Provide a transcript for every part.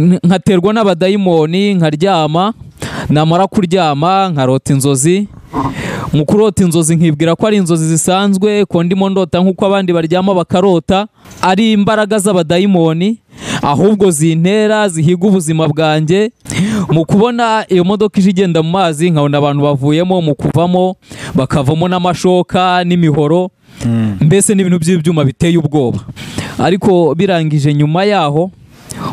nkaterwa n'abadayimoni nkaryama namara kuryama nkarota inzozi mu kurota inzozi nkibwira ko ari inzozi zisanzwe ko ndimo ndota nk'uko abandi baryama bakarota ari imbaraga z'abadayimoni ahubwo zintera zihiga ubuzima bwanjye mu kubona iyo modoka ije igenda mu mazi nkabona abantu bavuyemo mu kuvamo bakavamo n'amashoka n'imihoro mbese n'ibintu by'ibyuma biteye ubwoba ariko birangije nyuma yaho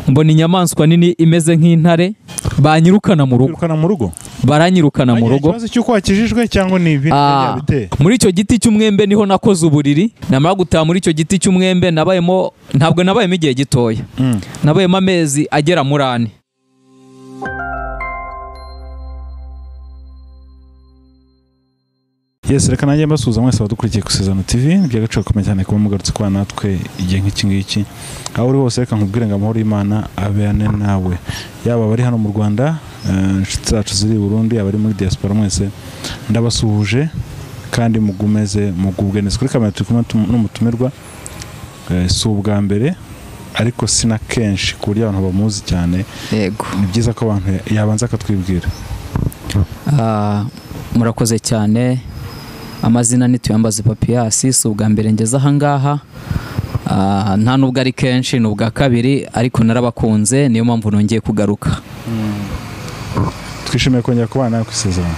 mbona inyamaswa nini imeze nk'intare banyirukana mu rugo Kwirukana mu rugo baranyirukana mu Wagira rugo ikibazo cy'uko wakijijwe cyangwa ni ibintu Ah, byabiteye muri icyo giti cy'umwembe niho nakoze uburiri namara gutaha muri icyo giti cy'umwembe nabayemo ntabwo nabayemo igihe gitoya nabayemo amezi agera muri ane yesi reka nanjye mbasuhuza mwese abadukurikiye gusezerano TV by'agaciro komeye cyane kuba mugarutse kuba natwe igihe nk'iki ngiki aho uri hose reka nkubwire ngo amahoro y'Imana abane nawe yaba abari hano mu Rwanda eh, inshuti zacu ziri i Burundi abari muri diaspora mwese ndabasuhuje kandi mugumeze mugubwe neza kuri kamera turi kumwe n'utum- n'umutumirwa eh, si ubwa mbere ariko si na kenshi ku buryo abantu bamuzi cyane yego ni byiza ko abantu yabanza akatwibwira Ah, murakoze cyane amazina ni tuyambaze papiyasi si ubwa mbere ngeze ahangaha Ah, nta nubwo ari kenshi ni ubwa kabiri ariko narabakunze niyo mpamvu nongeye kugaruka twishimiye kongera kubana nawe ku isezerano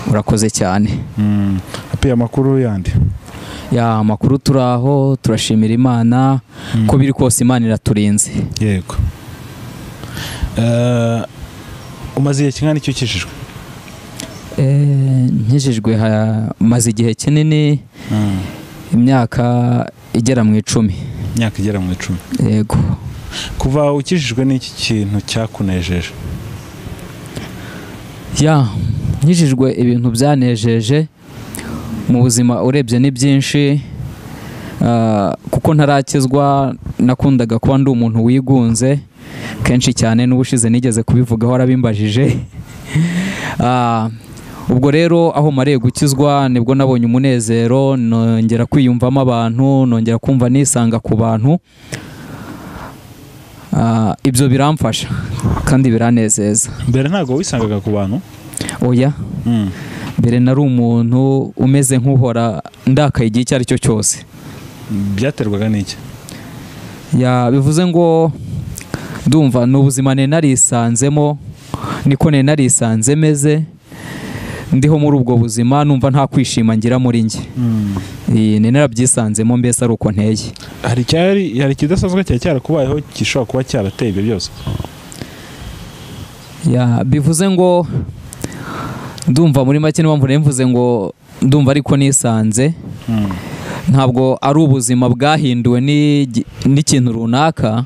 urakoze cyane Mm. api amakuru yandi ya makuru turi aho turashimira imana uko biri kose imana iraturinze yego Eh, umaze igihe kingana icyo ukijijwe Eh, nkijijwe ha- maze igihe kinini imyaka igera mu icumi imyaka igera mu icumi yego kuva ukijijwe n'iki kintu cyakunejeje ya nkijijwe ibintu byanejeje mu buzima urebye ni byinshi ah, kuko ntarakizwa nakundaga kuba ndi umuntu wigunze kenshi cyane n'ubushize nigeze kubivugaho arabimbajije Ah, ubwo rero aho mariye gukizwa nibwo nabonye umunezero nongera kwiyumvamo abantu nongera kumva nisanga ku bantu Ah, ibyo biramfasha kandi biranezeza mbere ntabwo wisangaga ku bantu oya Mm. mbere nari umuntu umeze nk'uhora ndakaye igihe icyo ari cyo cyose byaterwaga n'iki Ya, bivuze ngo ndumva ni ubuzima nari narisanzemo niko nari narisanze meze ndiho muri ubwo buzima numva nta kwishima ngira muri njye Iyi, nari narabyisanzemo mbese ari uko nteye hari icyari hari ikidasanzwe cyari cyarakubayeho gishobora kuba cyarateye ibyo byose Ya, bivuze ngo ndumva muri make niyo mpamvu nari mvuze ngo ndumva ariko nisanze ntabwo ari ubuzima bwahinduwe n'igi- n'ikintu runaka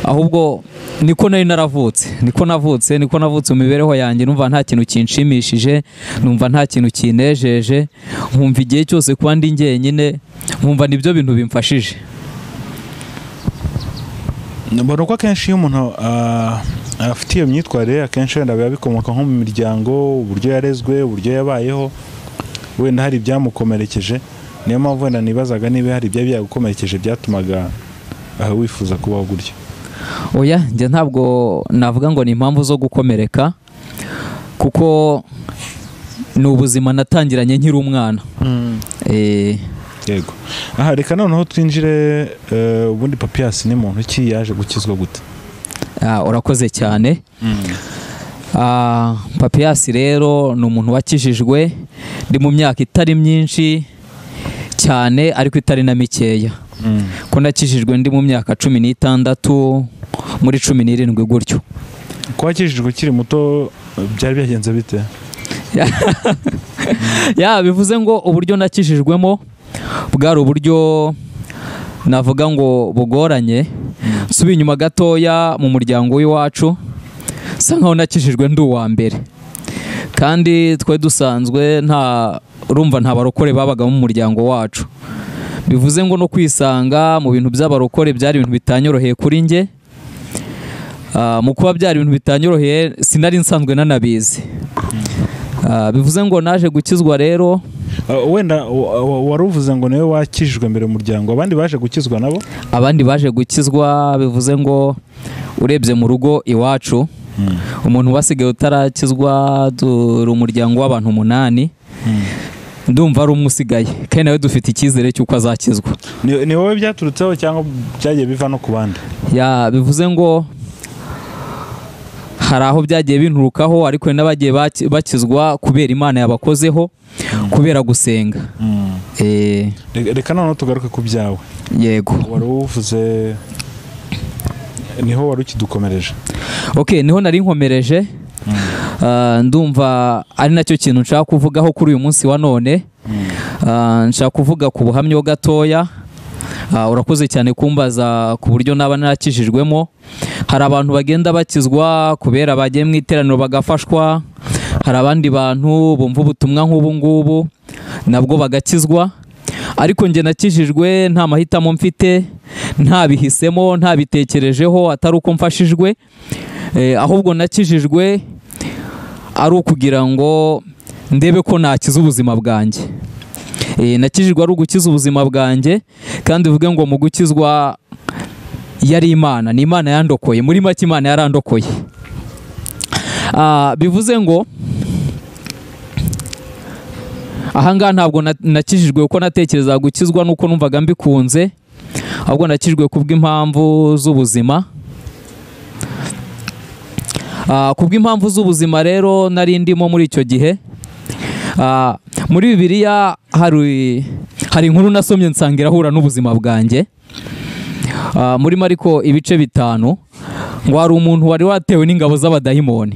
ahubwo niko nari naravutse niko navutse niko navutse mu mibereho yanjye numva nta kintu kinshimishije numva nta kintu kinejeje nkumva igihe cyose kuba ndi njyenyine nkumva nibyo bintu bimfashije mbona ko akenshi iyo umuntu ah, afite iyo myitwarire akenshi wenda biba bikomoka nko mu miryango uburyo yarezwe uburyo yabayeho wenda hari ibyamukomerekeje niyo mpamvu wenda nibazaga niba hari ibya byagukomerekeje byatumaga ah, wifuza kubaho gutya oya njye ntabwo navuga ngo ni impamvu zo gukomereka kuko ni ubuzima natangiranye nkiri umwana Eh, yego aha reka noneho twinjire eh, ubundi papiyasi ni muntu ki yaje gukizwa gute ah, urakoze cyane Ah, papiyasi rero ni umuntu wakijijwe ndi mu myaka itari myinshi cyane ariko itari na mikeya ko nakijijwe ndi mu myaka cumi n'itandatu muri cumi n'irindwi gutyo kuba wakijijwe ukiri muto eh, byari byagenze bite ya bivuze ngo uburyo nakijijwemo bwari uburyo navuga ngo bugoranye nsubiye inyuma gatoya mu muryango w'iwacu bisa nkaho nakijijwe ndi uwa mbere kandi twe dusanzwe nta urumva nta barokore babagamo mu muryango wacu bivuze ngo no kwisanga mu bintu by'abarokore byari ibintu bitanyoroheye kuri njye Ah, mu kuba byari ibintu bitanyoroheye sinari nsanzwe nanabizi Ah, bivuze ngo naje gukizwa rero Eh, wenda wa- wa- wari uvuze ngo niwe wakijijwe mbere mu muryango abandi baje gukizwa nabo abandi baje gukizwa bivuze ngo urebye mu rugo iwacu umuntu wasigaye utarakizwa dore umuryango w'abantu umunani ndumva ari umwe usigaye kandi nawe dufite icyizere cy'uko azakizwa Ni- ni wowe byaturutseho cyangwa byagiye biva no ku bandi Ya, bivuze ngo hari aho byagiye binturukaho ariko hari n'abagiye baki- bakizwa kubera imana yabakozeho kubera gusenga Mm. Eh, Re- reka noneho tugaruke ku byawe yego wari uvuze niho wari ukidukomereje ok niho nari nkomereje Ah, ndumva ari nacyo kintu nshaka kuvugaho kuri uyu munsi wa none Ah, nshaka kuvuga ku buhamya gatoya Ah, urakoze cyane kumbaza ku buryo naba narakijijwemo hari abantu bagenda bakizwa kubera bagiye mu iteraniro bagafashwa hari abandi bantu bumva ubutumwa nk'ubu ngubu nabwo bagakizwa ariko njye nakijijwe nta mahitamo mfite ntabihisemo ntabitekerejeho atari uko mfashijwe Eh, ahubwo nakijijwe ari ukugira ngo ndebe ko nakiza ubuzima bwanjye Eh, nakijijwe ari ugukiza ubuzima bwanjye kandi bivuge ngo mu gukizwa yari imana ni imana yandokoye muri make imana yarandokoye Ah, bivuze ngo ahangaha ntabwo na- nakijijwe kuko natekerezaga gukizwa nuko numvaga mbikunze ahubwo nakijijwe kubw'impamvu z'ubuzima Ah, kubw'impamvu z'ubuzima rero nari ndimo muri icyo gihe Ah, muri bibiliya hari hari inkuru nasomye nsanga irahura n'ubuzima bwanjye Ah, muri mariko ibice bitanu ngo hari umuntu wari watewe n'ingabo z'abadayimoni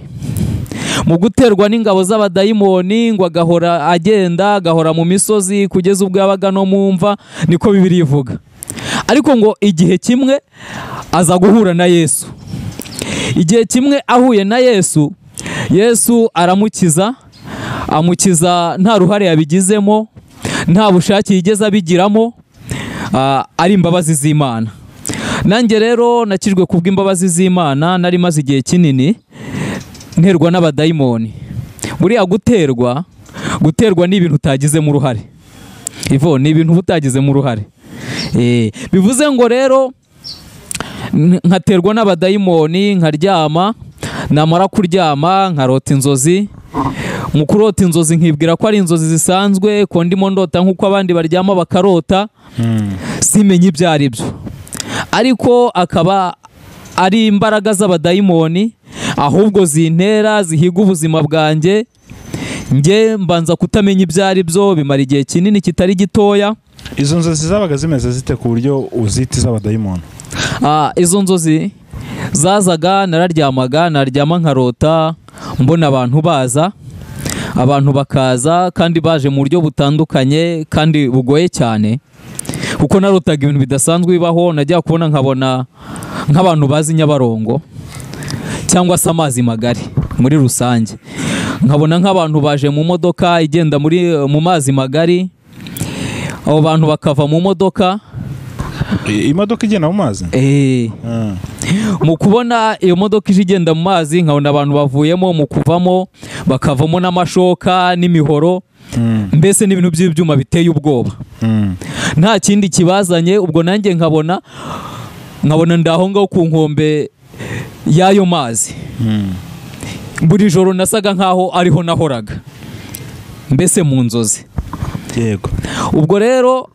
mu guterwa n'ingabo z'abadayimoni ngo agahora agenda agahora mu misozi kugeza ubwo yabaga no mu mva niko bibiri ivuga ariko ngo igihe kimwe aza guhura na yesu igihe kimwe ahuye na yesu yesu aramukiza amukiza nta ruhare yabigizemo nta bushake yigeze abigiramo ah, ari imbabazi z'imana nanjye rero nakijwe kubw'imbabazi z'imana nari maze igihe kinini nterwa n'abadayimoni buriya guterwa guterwa ni ibintu utagizemo uruhare ivo ni ibintu uba utagizemo uruhare Eh, bivuze ngo rero n- nkaterwa n'abadayimoni nkaryama namara kuryama nkarota inzozi mu kurota inzozi nkibwira ko ari inzozi zisanzwe ko ndimo ndota nk'uko abandi baryama bakarota simenye ibyo ari byo ariko akaba ari imbaraga z'abadayimoni ahubwo zintera zihiga ubuzima bwanjye njye mbanza kutamenya ibyo ari byo bimara igihe kinini kitari gitoya izo nzozi zabaga zimeze zite ku buryo uzita iz'abadayimoni Ah, izo nzozi zazaga nararyamaga naryama nkarota mbona abantu baza abantu bakaza kandi baje mu buryo butandukanye kandi bugoye cyane kuko narotaga ibintu bidasanzwe bibaho najya kubona nkabona nk'abantu bazi nyabarongo cyangwa se amazi magari muri rusange nkabona nk'abantu baje mu modoka igenda muri mu mazi magari abo bantu bakava mu modoka I- imodoka igenda mu mazi eh, Ah. mu kubona iyo modoka ije igenda mu mazi nkabona abantu bavuyemo mu kuvamo bakavamo n'amashoka n'imihoro Mm. mbese n'ibintu by'ibyuma biteye ubwoba Mm. nta kindi kibazanye ubwo nanjye nkabona nkabona ndaho ngaho ku nkombe y'ayo mazi Mm. buri joro nasaga nk'aho ariho nahoraga mbese mu nzozi yego ubwo rero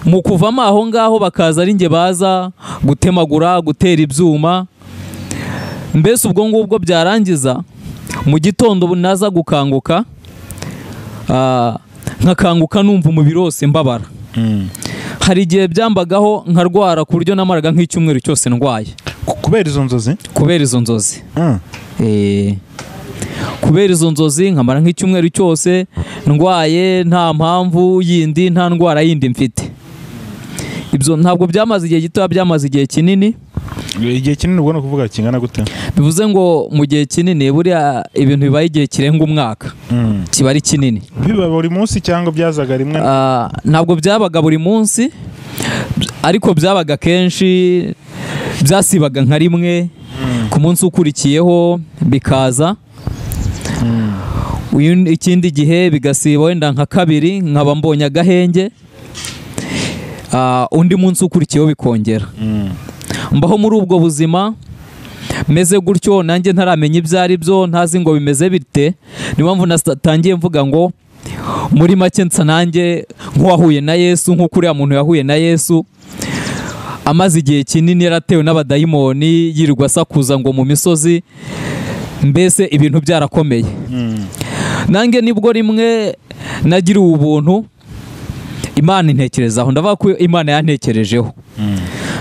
mu kuvamo aho ngaho bakaza ari njye baza gutemagura gutera ibyuma mbese ubwo ngubwo byarangiza mu gitondo ubu naza gukanguka ah, nkakanguka numva umubiri wose mbabara Mm. hari igihe byambagaho nkarwara ku buryo namaraga nk'icyumweru cyose ndwaye Ku- kubera izo nzozi kubera izo nzozi Ah. Eh, kubera izo nzozi nkamara nk'icyumweru cyose ndwaye nta mpamvu yindi nta ndwara yindi mfite ibyo ntabwo byamaze igihe gitoya byamaze igihe kinini igihe kinini ubwo ni ukuvuga kingana gute bivuze ngo mu gihe kinini buriya ibintu bibaye igihe kirenga umwaka Mm. kiba ari kinini biba buri munsi cyangwa byazaga rimwe Ah, ntabwo byabaga buri munsi ariko byabaga kenshi byasibaga nka rimwe ku munsi ukurikiyeho bikaza uyu ni- ikindi gihe bigasiba wenda nka kabiri nkaba mbonye agahenge Ah, undi munsi ukurikiyeho bikongera Mm. mbaho muri ubwo buzima meze gutyo nanjye ntaramenya ibyo ari byo ntazi ngo bimeze bite niyo mpamvu natangiye mvuga ngo muri make nsa nanjye nk'uwahuye na yesu nk'uko uriya muntu yahuye na yesu amaze igihe kinini yaratewe n'abadayimoni yirirwa asakuza ngo mu misozi mbese ibintu byarakomeye nange nibwo rimwe nagiriwe ubuntu imana intekerezaho ndavuga ko imana yantekerejeho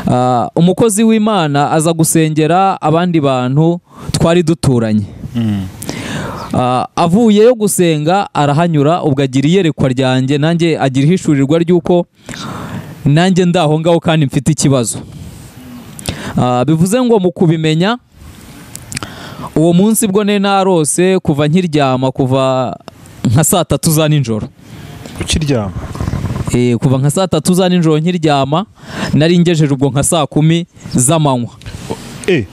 Ah, umukozi w'imana aza gusengera abandi bantu twari duturanye Ah, avuyeyo gusenga arahanyura ubwo agira iyerekwa ryanjye nanjye agira ihishurirwa ry'uko nanjye ndaho ngaho kandi mfite ikibazo Ah, bivuze ngo mu kubimenya uwo munsi bwo ne narose kuva nkiryama kuva nka saa tatu za nijoro ukiryama Eh, kuva nka saa tatu za nijoro nkiryama nari ngejeje ubwo nka saa kumi z'amanywa eh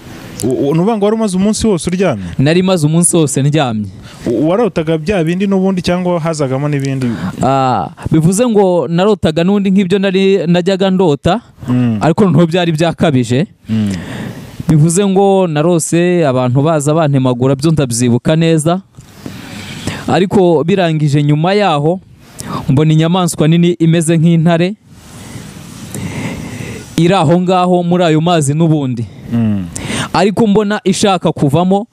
u- u- ni uvuga ngo wari umaze umunsi wose uryamye nari maze umunsi wose ndyamye U- warotaga bya bindi n'ubundi cyangwa hazagamo n'ibindi Ah, bivuze ngo narotaga n'undi nk'ibyo nari najyaga ndota Mm, ariko noneho byari byakabije mm, bivuze ngo narose abantu baza bantemagura byo ndabyibuka neza ariko birangije nyuma yaho mbona inyamaswa nini imeze nk'intare iri aho ngaho muri ayo mazi n'ubundi mm. ariko mbona ishaka kuvamo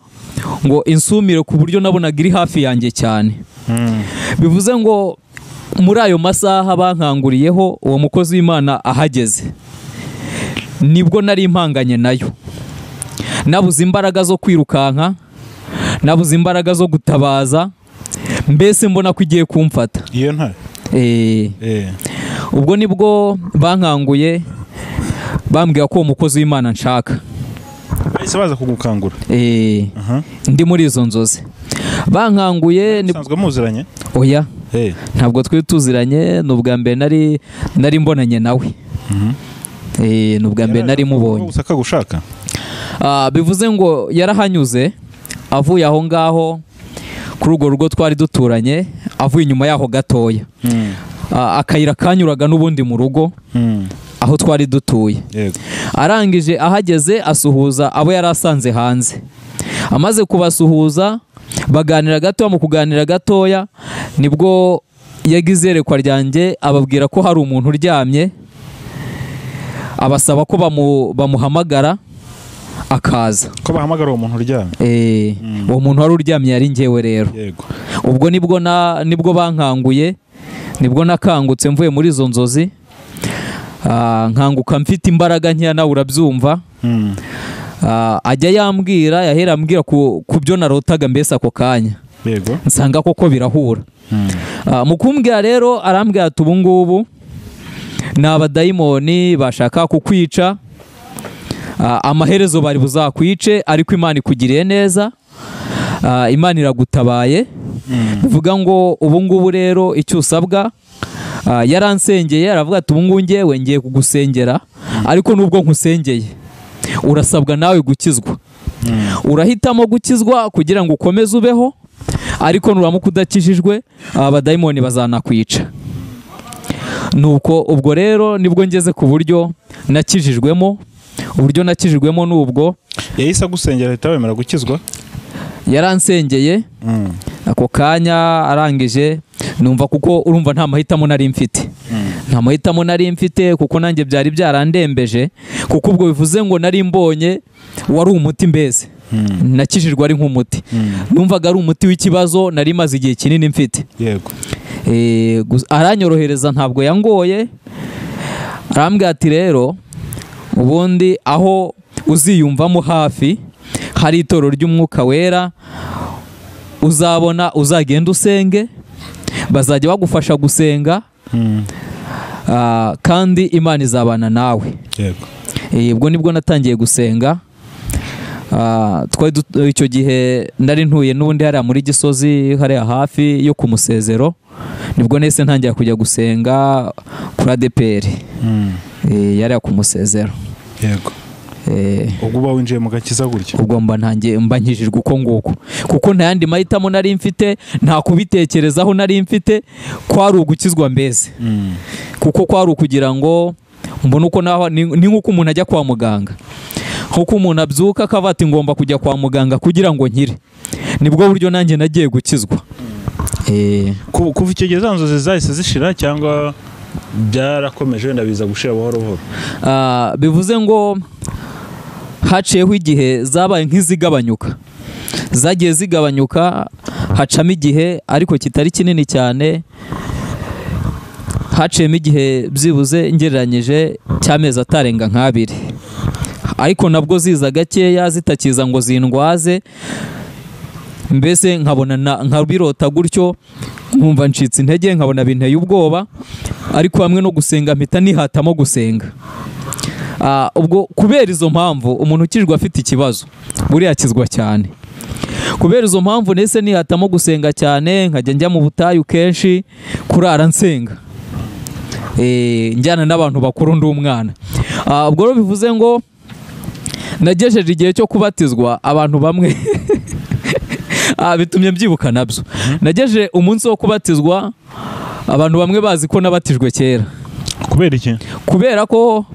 ngo insumire ku buryo nabonaga iri hafi yanjye cyane Mm. bivuze ngo muri ayo masaha bankanguriyeho uwo mukozi w'imana ahageze nibwo nari impanganye nayo nabuze imbaraga zo kwirukanka nabuze imbaraga zo gutabaza mbese mbona ko igiye kumfata iyo ntare Eh, eh ubwo nibwo bankanguye bambwira ko uwo mukozi w'imana nshaka bahise baza kugukangura Eh, aha ndi muri izo nzozi bankanguye ni- usanzwe muziranye oya eh ntabwo twari tuziranye ni ubwa mbere nari nari mbonanye nawe Eh, ni ubwa mbere nari mubonye gusa kagushaka Ah, bivuze ngo yarahanyuze avuye aho ngaho kuri urwo rugo twari duturanye avuye inyuma yaho gatoya Mm, Ah, akayira kanyuraga n'ubundi mu rugo mm, aho twari dutuye yego arangije ahageze asuhuza abo yari asanze hanze amaze kubasuhuza baganira gatoya mu kuganira gatoya nibwo yagize iyerekwa ryanjye ababwira ko hari umuntu uryamye abasaba ko bamu- bamuhamagara akaza ko bahamagara uwo muntu uryamye Eh, Mm. uwo muntu wari uryamye yari ngewe rero yego ubwo nibwo na nibwo bankanguye nibwo nakangutse mvuye muri izo nzozi Ah, nkanguka mfite imbaraga nkeya nawe urabyumva Mm, Ah, ajya yambwira yahera ambwira ku ku byo narotaga mbese ako kanya yego nsanga koko birahura Mm, Ah, mu kumbwira rero arambwira ati ubu ngubu ni abadayimoni bashaka kukwica Ah, amaherezo bari buzakwice ariko imana ikugiriye neza Ah, imana iragutabaye mm, bivuga ngo ubu ngubu rero icyo usabwa ah, yaransengeye aravuga ati ubu ngubu ngewe ngiye kugusengera ariko nubwo nkusengeye urasabwa nawe gukizwa mm, urahitamo gukizwa kugira ngo ukomeze ubeho ariko nuramuka udakijijwe abadayimoni bazanakwica nuko ubwo rero nibwo ngeze ku buryo nakijijwemo uburyo nakijijwemo ni ubwo yahise agusengera ahita wemera gukizwa yaransengeye Mm, ako kanya arangije numva kuko urumva nta mahitamo nari mfite mm, nta mahitamo nari mfite kuko nanjye byari byarandembeje kuko ubwo bivuze ngo nari mbonye wari umuti mbese mm, nakijijwe ari nk'umuti mm, numvaga ari umuti w'ikibazo nari maze igihe kinini mfite yego Eh, gus- aranyorohereza ntabwo yangoye arambwira ati rero ubundi aho uziyumvamo hafi hari itoro ry'umwuka wera uzabona uzagenda usenge bazajya bagufasha gusenga Mm, ah, kandi imana izabana nawe yego Eh, ubwo nibwo natangiye gusenga Ah, twari dut- icyo gihe nari ntuye n'ubundi hariya muri gisozi hariya hafi yo ku musezero nibwo nahise ntangira kujya gusenga kuri adeperi Mm, yariya ku musezero yego Eh, ubwo uba winjiye mu gakiza gutya ubwo mba ntangiye mba nkijijwe uko nguko kuko nta yandi mahitamo nari mfite nta kubitekerezaho nari mfite kwari ugukizwa mbese Mm, kuko kwari ukugira ngo mbone uko naho ni ni nk'uko umuntu ajya kwa muganga nk'uko umuntu abyuka akava ati ngomba kujya kwa muganga kugira ngo nkire nibwo buryo nanjye nagiye gukizwa Eh, Ku- kuva icyo gihe za nzozi zahise zishira cyangwa byarakomeje wenda biza gushira buhoro buhoro ah, bivuze ngo haciyeho igihe zabaye nk'izigabanyuka zagiye zigabanyuka hacamo igihe ariko kitari kinini cyane haciyemo igihe byibuze ngereranyije cy'amezi atarenga nk'abiri ariko nabwo ziza gakeya zitakiza ngo zindwaze mbese nkabona na- nkabirota gutyo nkumva ncitse intege nkabona binteye ubwoba ariko hamwe no gusenga mpita nihatamo gusenga Ah, ubwo kubera izo mpamvu umuntu ukijwe afite ikibazo buriya akizwa cyane kubera izo mpamvu nese nihatamo gusenga cyane nkajya njya mu butayu kenshi kurara nsenga Eh, njyana n'abantu bakuru ndi umwana Ah, ubwo rero bivuze ngo nagejeje igihe cyo kubatizwa abantu bamwe Ah, bitumye mbyibuka nabyo nagejeje umunsi wo kubatizwa abantu bamwe bazi ko nabatijwe kera kubera iki kubera ko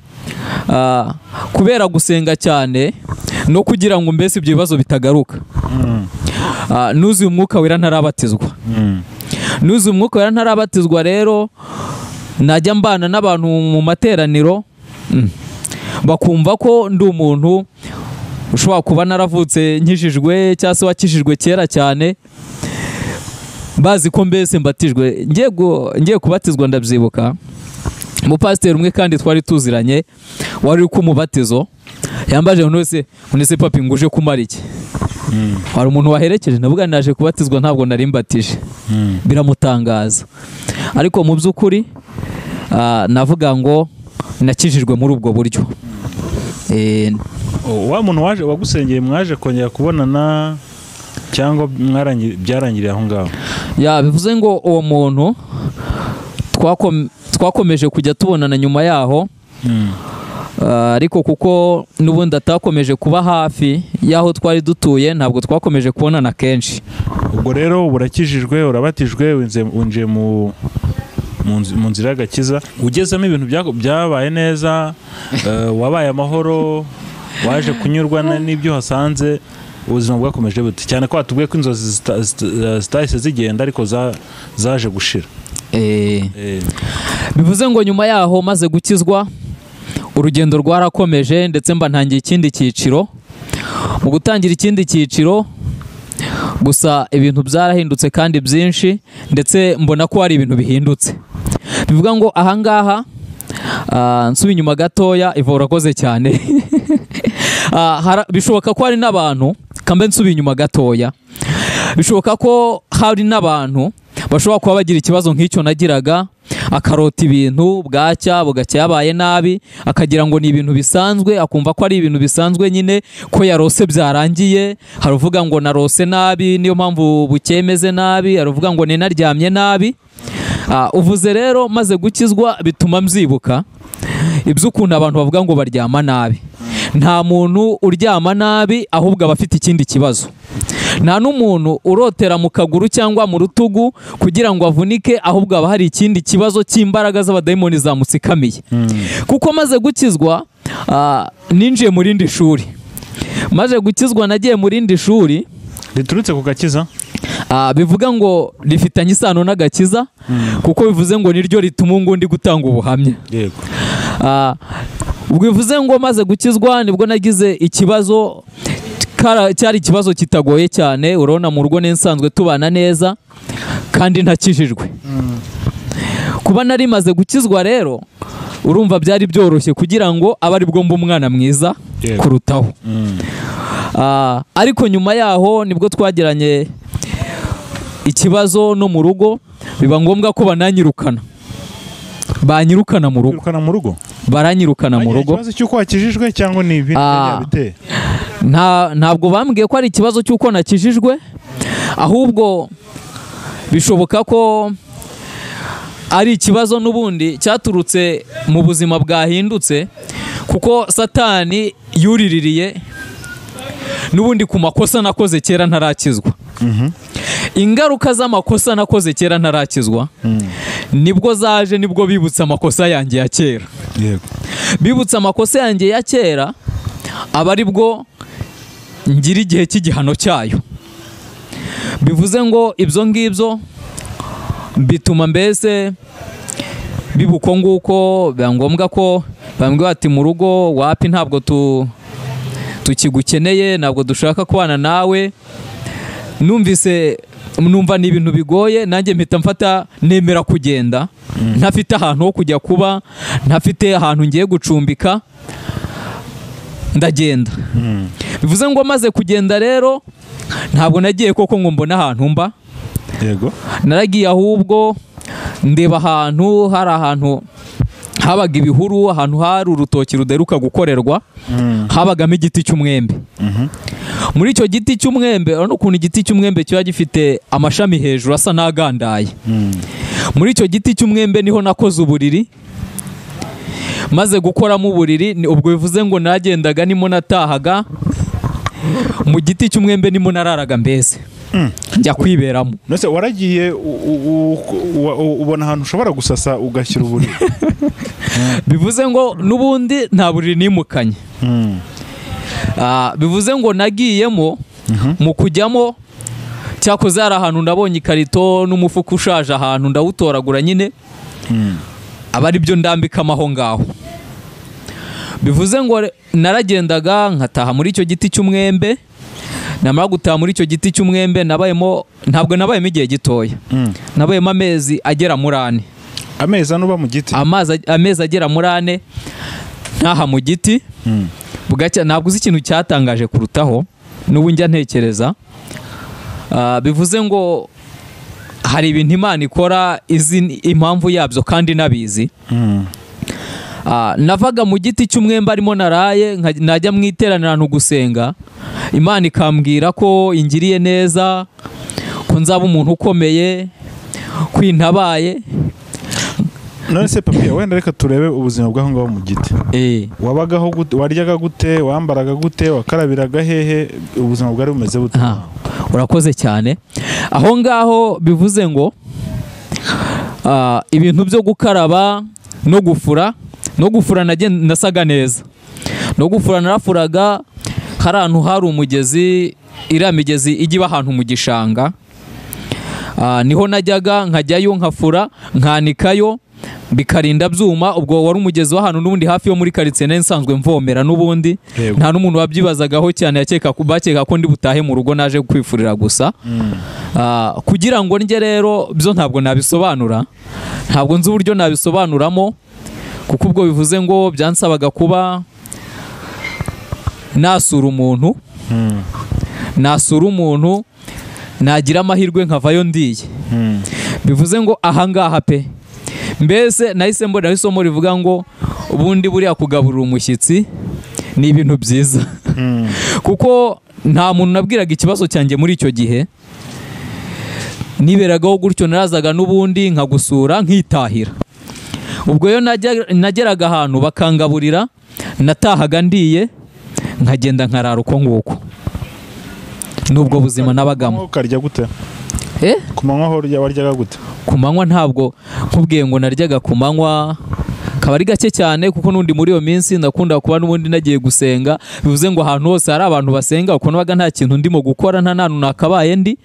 ah, kubera gusenga cyane no kugira ngo mbese ibyo bibazo bitagaruka Ah, nuzuye umwuka wera ntarabatizwa Mm. nuzuye umwuka wera ntarabatizwa rero najya mbana n'abantu mu materaniro mm, bakumva ko ndi umuntu ushobora kuba naravutse nkijijwe cyangwa se wakijijwe kera cyane bazi ko mbese mbatijwe ngiye gu- ngiye kubatizwa ndabyibuka umupasiteri umwe kandi twari tuziranye wari uri kumubatizo yambaje umuntu wese ngo ese papi ngo uje kumara iki hari umuntu waherekeje navuga ngo naje kubatizwa ntabwo nari mbatije Mm. biramutangaza ariko mu by'ukuri ah, navuga ngo nakijijwe muri ubwo buryo Eh, O- wa muntu waje wagusengeye mwaje kongera kubonana cyangwa mwarangi- byarangiriye aho ngaho ya bivuze ngo uwo muntu twakom- twakomeje kujya tubonana nyuma yaho Mm. Ah, ariko kuko n'ubundi atakomeje kuba hafi y'aho twari dutuye ntabwo twakomeje kubonana kenshi ubwo rero ubu urakijijwe urabatijwe winze- winjiye mu mu nzi- mu nzira y'agakiza ugezemo ibintu byako- byabaye neza eh, wabaye amahoro waje kunyurwa na- n'ibyo uhasanze ubuzima bwakomeje bute cyane ko watubwiye ko inzozi zita- zita- zitahise zigenda ariko za- zaje gushira Eh, Eh, bivuze ngo nyuma yaho maze gukizwa urugendo rwarakomeje ndetse mba ntangiye ikindi cyiciro mu gutangira ikindi cyiciro gusa ibintu byarahindutse kandi byinshi ndetse mbona ko hari ibintu bihindutse bivuga ngo ahangaha ah, nsubiye inyuma gatoya ivo urakoze cyane Ah, hara- bishoboka ko hari n'abantu kambe nsubiye inyuma gatoya bishoboka ko hari n'abantu bashobora kuba bagira ikibazo nk'icyo nagiraga akarota ibintu bwacya bugacya yabaye nabi akagira ngo ni ibintu bisanzwe akumva ko ari ibintu bisanzwe nyine ko yarose byarangiye hari uvuga ngo narose nabi niyo mpamvu bukemeze nabi hari uvuga ngo ninaryamye nabi Ah, uvuze rero maze gukizwa bituma mbyibuka iby'ukuntu abantu bavuga ngo baryama nabi nta muntu uryama nabi ahubwo aba afite ikindi kibazo nta n'umuntu urotera mu kaguru cyangwa mu rutugu kugira ngo avunike ahubwo haba hari ikindi kibazo cy'imbaraga z'abadayimoni zamusikamiye kuko maze gukizwa ah, ninjiye mu rindi shuri maze gukizwa nagiye mu rindi shuri riturutse ku gakiza Ah, bivuga ngo rifitanye isano n'agakiza kuko bivuze ngo niryo rituma undi gutanga ubuhamya yego Ah, ubwo bivuze ngo maze gukizwa nibwo nagize ikibazo kara- cyari ikibazo kitagoye cyane urabona mu rugo n'insanzwe tubana neza kandi ntakijijwe kuba nari maze gukizwa rero urumva byari byoroshye kugira ngo abe aribwo mba umwana mwiza Yego. kurutaho Mm. Ah, ariko nyuma yaho nibwo twagiranye ikibazo no mu rugo biba ngombwa ko bananyirukana banyirukana mu rugo kwirukana mu rugo baranyirukana mu Bagira rugo ikibazo cy'uko wakijijwe cyangwa ni ibindi Ah. byari byabiteye? Nta- ntabwo bambwiye ko ari ikibazo cy'uko nakijijwe ahubwo bishoboka ko ari ikibazo n'ubundi cyaturutse mu buzima bwahindutse kuko satani yuriririye n'ubundi ku makosa nakoze kera ntarakizwa ingaruka z'amakosa nakoze kera ntarakizwa nibwo zaje nibwo bibutse amakosa yanjye ya kera yego bibutse amakosa yanjye ya kera aba ari bwo ngira igihe cy'igihano cyayo bivuze ngo ibyo ngibyo bituma mbese bibuko nguko biba ngombwa ko bambwira ati mu rugo wapi ntabwo tu tukigukeneye ntabwo dushaka kubana nawe numvise numva ni ibintu bigoye nanjye mpita mfata nemera kugenda ntafite ahantu ho kujya kuba ntafite ahantu ngiye gucumbika ndagenda bivuze ngo maze kugenda rero ntabwo nagiye koko ngo mbone ahantu mba yego naragiye ahubwo ndeba ahantu hari ahantu habaga ibihuru ahantu hari urutoki ruderuka gukorerwa habagamo igiti cy'umwembe muri icyo giti cy'umwembe urabona ukuntu igiti cy'umwembe kiba gifite amashami hejuru asa n'agandaye muri icyo giti cy'umwembe niho nakoze uburiri maze gukoramo uburiri ni- ubwo bivuze ngo nagendaga nimo natahaga mu giti cy'umwembe nimo nararaga mbese njya kwiberamo nose waragiye u- u- u- u- u- ubona ahantu ushobora gusasa ugashyira uburiri bivuze ngo n'ubundi nta buriri nimukanye Mm. Ah, bivuze ngo nagiyemo mu kujyamo cyakoze hari ahantu ndabonye ikarito n'umufuka ushaje ahantu ndawutoragura nyine aba ari byo ndambikamo aho ngaho bivuze ngo re- naragendaga nkataha muri icyo giti cy'umwembe namara gutaha muri icyo giti cy'umwembe nabayemo ntabwo nabayemo igihe gitoya Mm. nabayemo amezi agera muri ane amezi ane uba mu giti amazi amezi agera muri ane ntaha mu giti Mm. bugacya ntabwo uzi ikintu cyatangaje kurutaho n'ubu njya ntekereza Ah, bivuze ngo hari ibintu imana ikora izi ni impamvu yabyo kandi nabizi Mm. Ah, navaga mu giti cy'umwembe arimo naraye nka- najya mu iteraniro ahantu gusenga imana ikambwira ko ingiriye neza ko nzaba umuntu ukomeye ko intabaye none se papiye wenda reka turebe ubuzima bw'aho ngaho mu giti eh, wabagaho gute waryaga gute wambaraga gute wakarabiraga hehe ubuzima bwari bumeze bute Aha, urakoze cyane aho ngaho bivuze ngo ah, ibintu byo gukaraba no gufura no gufura nagen- nasaga neza no gufura narafuraga hari ahantu hari umugezi iriya migezi ijya iba ahantu mu gishanga Ah, niho najyaga nkajyayo nkafura nkanikayo bikarinda byuma ubwo wari umugezi w'ahantu n'ubundi hafi yo muri karitsiye nari nsanzwe mvomera n'ubundi Yego. nta n'umuntu wabyibazagaho cyane yakeka ko- bakeka ko ndi butahe mu rugo naje kwifurira gusa Ah, kugira ngo njye rero byo ntabwo nabisobanura ntabwo nzi uburyo nabisobanuramo kuko ubwo bivuze ngo byansabaga kuba nasura umuntu Mm. nasura umuntu nagira amahirwe nkavayo ndiye Mm. bivuze ngo ahangaha pe mbese nahise mbona isomo rivuga ngo ubundi buriya kugaburira umushyitsi ni ibintu byiza Mm. kuko nta muntu nabwiraga ikibazo cyanjye muri icyo gihe niberagaho gutyo narazaga n'ubundi nkagusura nkitahira ubwo iyo najya- nageraga ahantu bakangaburira natahaga ndiye nkagenda nkarara uko nguko n'ubwo buzima nabagamo ukarya gute eh? ku manywa ho urya- waryaga gute ku manywa ntabwo nkubwiye ngo naryaga ku manywa kaba ari gake cyane kuko n'undi muri iyo minsi ndakunda kuba n'ubundi nagiye gusenga bivuze ngo ahantu hose hari abantu basenga uko nabaga nta kintu ndimo gukora nta nantu nakabaye ndi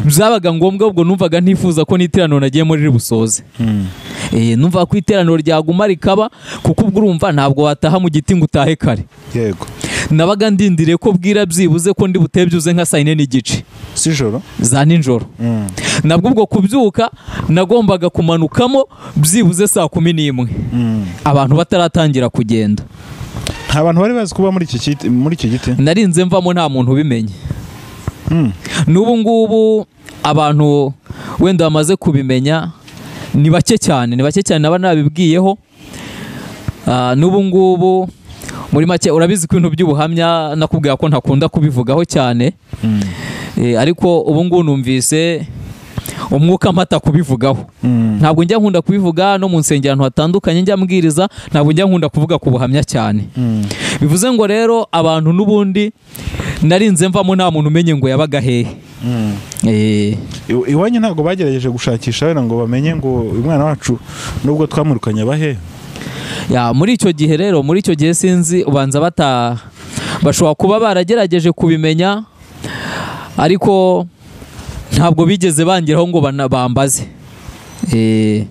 byabaga ngombwa ubwo numvaga ntifuza ko n'iteraniro nagiye muri ribusoze Mm. Eh, numva ko iteraniro ryaguma rikaba kuko ubwo urumva ntabwo wataha mu giti ngo utahe kare yego nabaga ndindiriye ko bwira byibuze ko ndi buteye byuze nka saa yine n'igice sijoro za nijoro Mm. nabwo ubwo kubyuka nagombaga kumanukamo byibuze saa kumi n'imwe Mm. abantu bataratangira kugenda nta bantu bari bazi kuba muri iki giti muri iki giti narinze mvamo nta muntu ubimenye Mm. n'ubu ngubu abantu wenda bamaze kubimenya ni bake cyane ni bake cyane naba nabibwiyeho Ah, n'ubu ngubu muri make urabizi ko ibintu by'ubuhamya nakubwira ko ntakunda kubivugaho cyane Mm. Eh, ariko ubu ngubu numvise umwuka mpata kubivugaho Mm. ntabwo njya nkunda kubivuga no mu nsengero ahantu hatandukanye njya mbwiriza ntabwo njya nkunda kuvuga ku buhamya cyane Mm. bivuze ngo rero abantu n'ubundi narinze mvamo nta muntu umenye ngo yabaga hehe Mm. Eh, Iw- iwanyu ntabwo bagerageje gushakisha wenda ngo bamenye ngo uyu mwana wacu nubwo twamwirukanye abahe ya, muri icyo gihe rero muri icyo gihe sinzi ubanza bata bashobora kuba baragerageje kubimenya ariko ntabwo bigeze bangeraho ngo bana- bambaze Eh,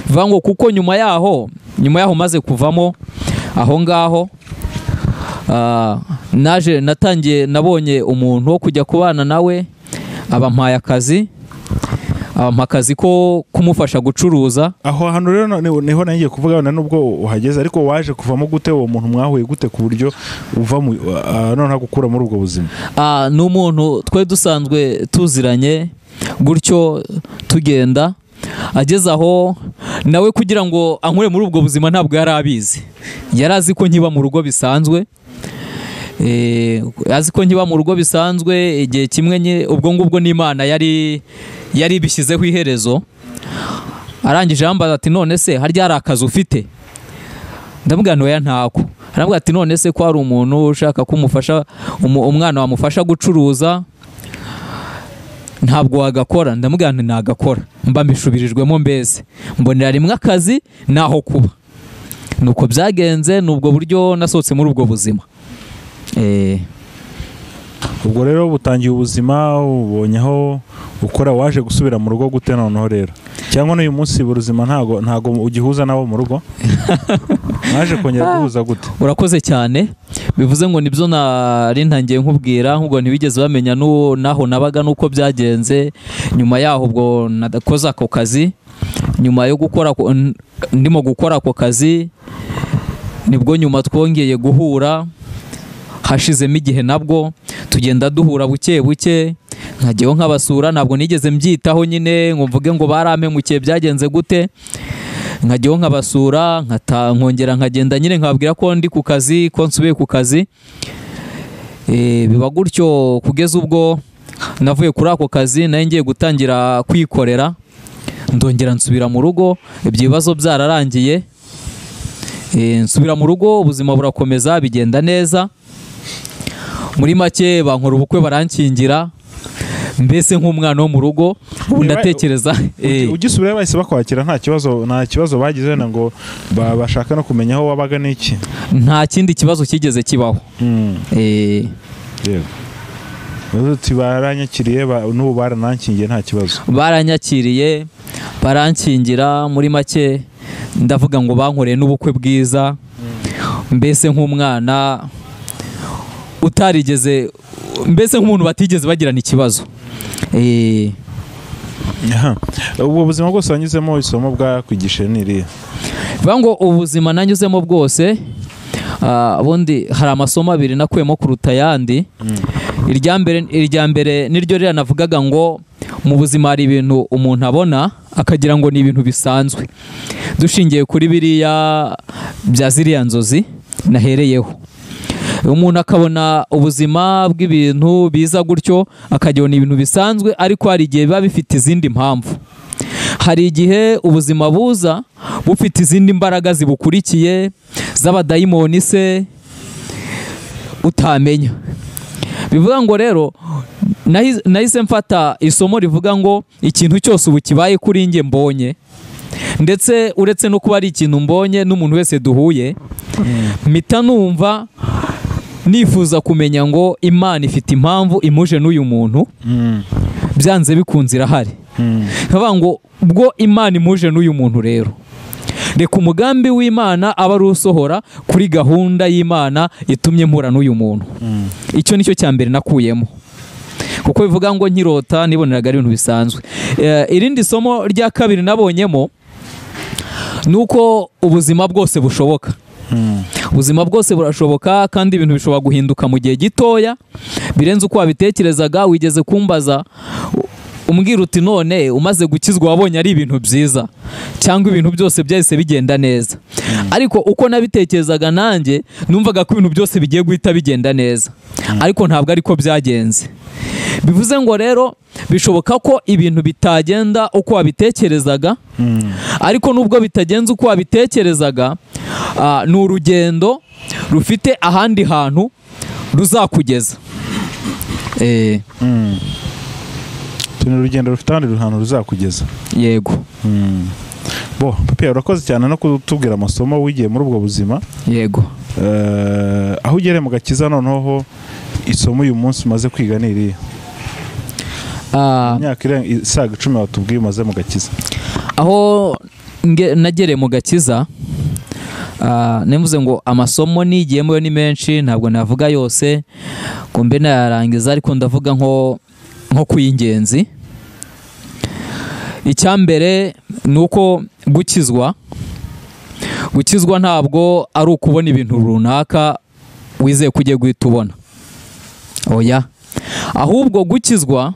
bivuga ngo kuko nyuma yaho nyuma yaho maze kuvamo aho ngaho ah, naje natangiye nabonye umuntu wo kujya kubana nawe abampaye akazi abampa akazi ko kumufasha gucuruza aho hantu rero na- niho niho nagiye kuvuga na nubwo uhageze ariko waje kuvamo gute uwo muntu mwahuye gute ku buryo uva mu ah, noneho gukura muri ubwo buzima Ah, ni umuntu twe dusanzwe tuziranye gutyo tugenda ageze aho nawe kugira ngo ankure muri ubwo buzima ntabwo yari abizi yari azi ko nkiba mu rugo bisanzwe Eh, azi ko nkiba mu rugo bisanzwe igihe kimwe nye- ubwo ngubwo n'imana yari yari ibishyizeho iherezo arangije yambaza ati none se harya hari akazi ufite ndamubwira ntoya ntako aramubwira ati none se ko hari umuntu ushaka kumufasha umwana wamufasha gucuruza ntabwo wagakora ndamubwira nti nagakora mba mbishubirijwemo mbese mbonera rimwe akazi naho kuba nuko byagenze ni ubwo buryo nasohotse muri ubwo buzima Eh, ubwo rero butangiye ubuzima ubonye aho ukora waje gusubira mu rugo gute noneho rero cyangwa n'uyu munsi buri buzima ntago ntago ugihuza n'abo mu rugo mwaje kongera guhuza gute urakoze cyane bivuze ngo nibyo nari ntangiye nkubwira ngo ntibigeze bamenya n'uwo n'aho nabaga n'uko byagenze nyuma yaho ubwo nadakoze ako kazi nyuma yo gukora ako- n- ndimo gukora ako kazi nibwo nyuma twongeye guhura hashizemo igihe nabwo tugenda duhura buke buke nkajyaho nkabasura ntabwo nigeze mbyitaho nyine ngo mvuge ngo barampemukiye byagenze gute nkajyaho nkabasura nkata- nkongera nkagenda nyine nkababwira ko ndi ku kazi ko nsubiye ku kazi Eh, biba gutyo kugeza ubwo navuye kuri ako kazi nayo ngiye gutangira kwikorera ndongera nsubira mu rugo ibyo bibazo byararangiye Eh, nsubira mu rugo ubuzima burakomeza bigenda neza muri make bankora ubukwe barankingira mbese nk'umwana wo mu rugo ubu Niba- ndatekereza eh. ugisubirayo bahise bakwakira nta kibazo nta kibazo bagize wenda ngo ba- bashaka no kumenya aho wabaga n'iki nta kindi kibazo cyigeze kibaho Mm, Eh, yego Bavuze uti baranyakiriye ba- n'ubu baranankingiye nta kibazo baranyakiriye barankingira muri make ndavuga ngo bankoreye n'ubukwe bwiza mbese nk'umwana utarigeze mbese nk'umuntu batigeze bagirana ikibazo Eh, Aha. ubwo buzima bwose wanyuzemo isomo bwakwigishije n'iriya bivuga ngo ubuzima nanyuzemo bwose ah, ubundi hari amasomo abiri nakuyemo kuruta ayandi irya mbere irya mbere niryo riranavugaga ngo mu buzima hari ibintu umuntu abona akagira ngo ni ibintu bisanzwe dushingiye kuri biriya bya ziriya nzozi nahereyeho umuntu akabona ubuzima bw'ibintu biza gutyo akagira ngo ni ibintu bisanzwe ariko hari igihe biba bifite izindi mpamvu hari igihe ubuzima buza bufite izindi mbaraga zibukurikiye z'abadayimoni se utamenya bivuga ngo rero nahi- nahise mfata isomo rivuga ngo ikintu cyose ubu kibaye kuri njye mbonye ndetse uretse no kuba ari ikintu mbonye n'umuntu wese duhuye mpita numva nifuza kumenya ngo imana ifite impamvu imuje n'uyu muntu Mm, byanze bikunze irahari mm. nkavuga ngo bwo imana imuje n'uyu muntu rero reka umugambi w'imana aba ari usohora kuri gahunda y'imana itumye mpura n'uyu muntu icyo nicyo cya mbere nakuyemo kuko bivuga ngo nkirota niboneraga ari ibintu bisanzwe Eh, irindi somo rya kabiri nabonyemo ni uko ubuzima bwose bushoboka Mm. ubuzima bwose burashoboka kandi ibintu bishobora guhinduka mu gihe gitoya birenze uko wabitekerezaga wigeze kumbaza u- umbwira uti none umaze gukizwa wabonye ari ibintu byiza cyangwa ibintu byose byahise bigenda neza ariko uko nabitekerezaga nanjye numvaga ko ibintu byose bigiye guhita bigenda neza ariko ntabwo ariko byagenze bivuze ngo rero bishoboka ko ibintu bitagenda uko wabitekerezaga Mm. ariko nubwo bitagenze uko wabitekerezaga ah, ni urugendo rufite ahandi hantu ruzakugeza Eh, Mm. tuni urugendo rufite ahandi hantu ruzakugeza yego Mm. bo papiye urakoze cyane no kutubwira amasomo wigiye muri ubwo buzima yego Eh, Eh, aho ugereye mu gakiza noneho isomo uyu munsi umaze kwiga ni iriya Ah, imyaka irenga isaga icumi watubwiye umaze mu gakiza aho nge- nagereye mu gakiza ah, nivuze ngo amasomo nigiyemo yo ni menshi ntabwo navuga yose ngo mbe nayarangiza ariko ndavuga nko nko ku y'ingenzi icyambere ni uko gukizwa gukizwa ntabwo ari ukubona ibintu runaka wizeye ko ugiye guhita ubona oya ahubwo gukizwa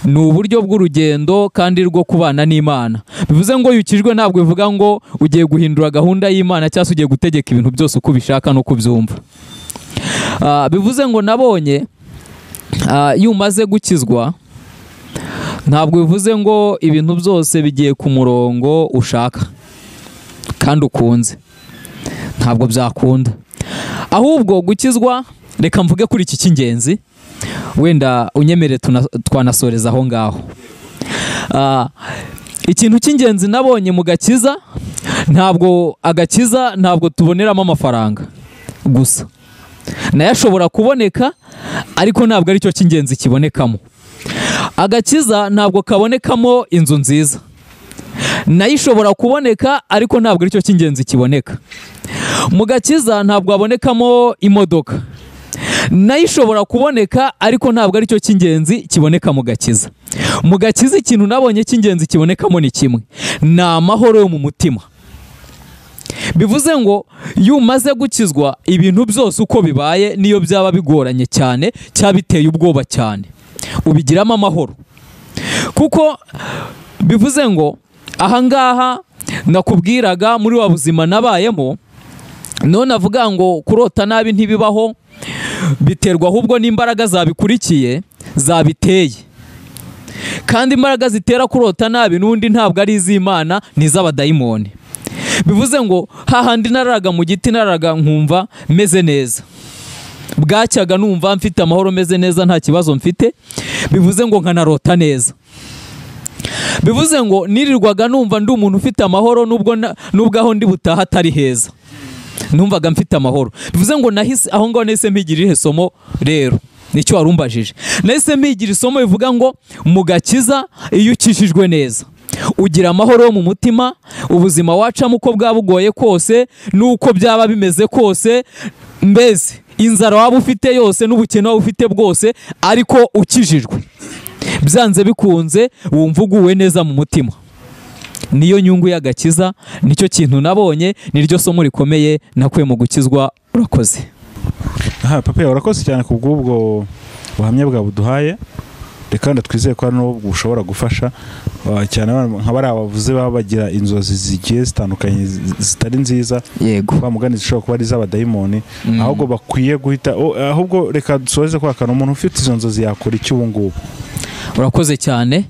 ni uburyo bw'urugendo kandi rwo kubana n'imana bivuze ngo yukijwe ntabwo bivuga ngo ugiye guhindura gahunda y'imana cyangwa se ugiye gutegeka ibintu byose uko ubishaka n'uko ubyumva Ah, bivuze ngo nabonye ah, iyo umaze gukizwa ntabwo bivuze ngo ibintu byose bigiye ku murongo ushaka kandi ukunze ntabwo byakunda ahubwo gukizwa reka mvuge kuri iki cy'ingenzi wenda unyemere tuna- twanasoreza aho ngaho Ah, ikintu cy'ingenzi nabonye mu gakiza ntabwo agakiza ntabwo tuboneramo amafaranga gusa nayo ashobora kuboneka ariko ntabwo aricyo cy'ingenzi kibonekamo agakiza ntabwo kabonekamo inzu nziza nayo ishobora kuboneka ariko ntabwo aricyo cy'ingenzi kiboneka mu gakiza ntabwo habonekamo imodoka nayo ishobora kuboneka ariko ntabwo aricyo cy'ingenzi kiboneka mu gakiza mu gakiza ikintu nabonye cy'ingenzi kibonekamo ni kimwe ni amahoro yo mu mutima bivuze ngo iyo umaze gukizwa ibintu byose uko bibaye niyo byaba bigoranye cyane cyaba biteye ubwoba cyane ubigiramo amahoro kuko bivuze ngo ahangaha nakubwiraga muri wa buzima nabayemo none avuga ngo kurota nabi ntibibaho biterwa ahubwo n'imbaraga zabikurikiye zabiteye kandi imbaraga zitera kurota nabi n'undi ntabwo ari iz'imana ni iz'abadayimoni bivuze ngo hahandi nararaga mu giti nararaga nkumva meze neza bwacyaga numva mfite amahoro meze neza nta kibazo mfite bivuze ngo nkanarota neza bivuze ngo nirirwaga numva ndi umuntu ufite amahoro nubwo na- nubwo aho ndi butaha atari heza numvaga mfite amahoro bivuze ngo nahise aho ngaho nahise mpigira irihe somo rero nicyo warumbajije nahise mpigira isomo bivuga ngo mu gakiza iyo ukishijwe neza ugira amahoro yo mu mutima ubuzima wacamo uko bwaba bugoye kose n'uko byaba bimeze kose mbese inzara waba ufite yose n'ubukene waba ufite bwose ariko ukijijwe byanze bikunze wumva uguwe neza mu mutima niyo nyungu y'agakiza nicyo kintu nabonye niryo somo rikomeye nakuye mu gukizwa urakoze aha papa yawe urakoze cyane ku bw'ubwo buhamya bwa buduhaye reka wenda twizeye ko hano bushobora gufasha ah, cyane abana- nka bariya bavuze baba bagira inzozi zigiye zitandukanye zi- zitari nziza yego wa mugani zishobora kuba ari iz'abadayimoni Mm. ahubwo bakwiye guhita o- ahubwo reka dusoze kwa kantu umuntu ufite izo nzozi yakora iki ubu ngubu urakoze cyane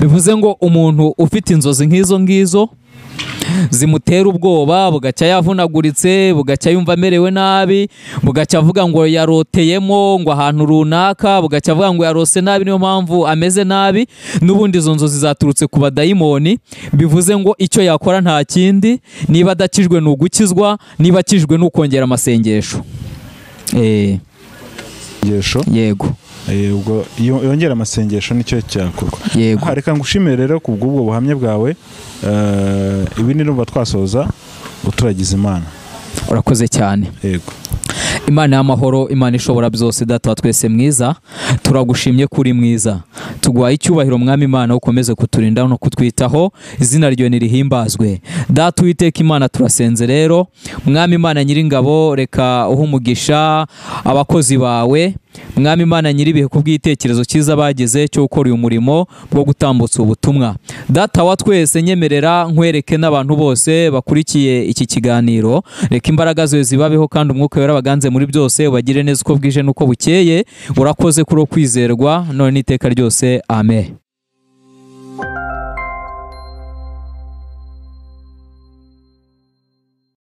bivuze ngo umuntu ufite inzozi nk'izo ngizo zimutera ubwoba bugacya yavunaguritse bugacya yumva amerewe nabi bugacya avuga ngo yaroteyemo ngo ahantu runaka bugacya avuga ngo yarose nabi niyo mpamvu ameze nabi n'ubundi izo nzozi zaturutse ku badayimoni bivuze ngo icyo yakora nta kindi niba adakijwe ni ugukizwa niba akijwe ni ukongera amasengesho Eh, Ingesho, yego eh, ubwo iyo- yongera amasengesho nicyo cyakorwa yego Aha, reka ngushimire rero ku bw'ubwo buhamya bwawe eh, ibi ni rumva twasoza uturagiza imana urakoze cyane yego imana y'amahoro imana ishobora byose data wa twese mwiza turagushimye ko uri mwiza tuguhaye icyubahiro mwami imana ukomeze kuturinda no kutwitaho izina ryawe nirihimbazwe data uwiteka imana turasenze rero mwami imana nyiringabo reka uhe umugisha abakozi bawe mwami imana nyiribihe ku bw'igitekerezo cyiza bagize cyo gukora uyu murimo bwo gutambutsa ubutumwa data wa twese nyemerera nkwereke n'abantu bose bakurikiye iki kiganiro reka imbaraga zawe zibabeho kandi umwuka wera baganze muri byose ubagire neza uko bwije n'uko bukeye urakoze kuri uwo kwizerwa none n'iteka ryose amen